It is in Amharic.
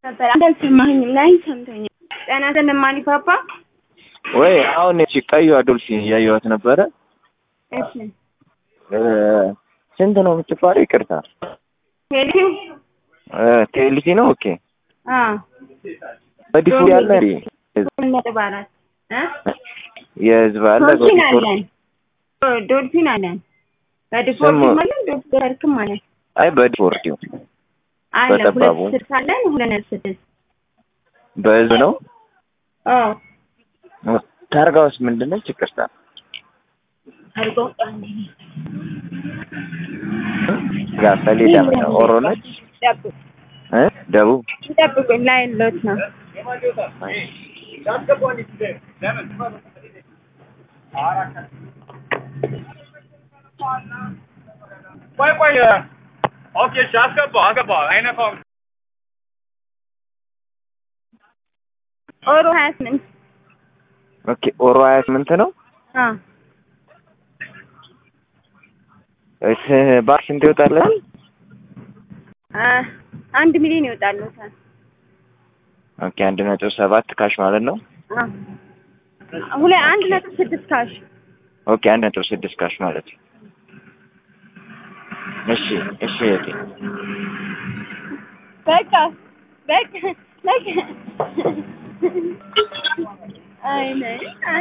ነበር አንተ አልሰማኸኝም? ላይ ሰምተኛል። ጤና ይስጥልኝ ማኒፓፓ። ወይ አሁን እቺ ቀይዋ ዶልፊን እያየኋት ነበረ። እሺ ስንት ነው የምትባለው? ይቅርታ ሄሊው ቴልሲ ነው። ኦኬ አ በዲፎ ያለ እንዴ? ነጥብ አራት እ የህዝብ አለ ዶልፊን በዲፎር አለን ዶልፊን አለን በዲፎርድ ስሙ- ማለት ዶልፊን ማለት አይ በዲፎርድ አለ በጠባቡ። ሁለት ስልሳ አለን ሁለት ነጥብ ስድስት በህዝብ ነው። አዎ ታርጋውስ ምንድነች? ይቅርታ አድርጎ ጋር ሰሌዳ ምን ኦሮ ነች? ጠብቁ እ ደቡብ ጠብቁኝ ላይ ሎት ነው ቆይ ቆይ ኦኬ እሺ አስገባው አስገባው አይነካውም ኦሮ ሀያ ስምንት ኦኬ ኦሮ 28 ነው። አ እስ ባክ ስንት ይወጣላል? አ አንድ ሚሊዮን ይወጣልዎታል ኦኬ አንድ ነጥብ ሰባት ካሽ ማለት ነው። አ ሁለ አንድ ነጥብ ስድስት ካሽ ኦኬ አንድ ነጥብ ስድስት ካሽ ማለት ነው። እሺ እሺ እህቴ በቃ በቃ በቃ አይ ነይ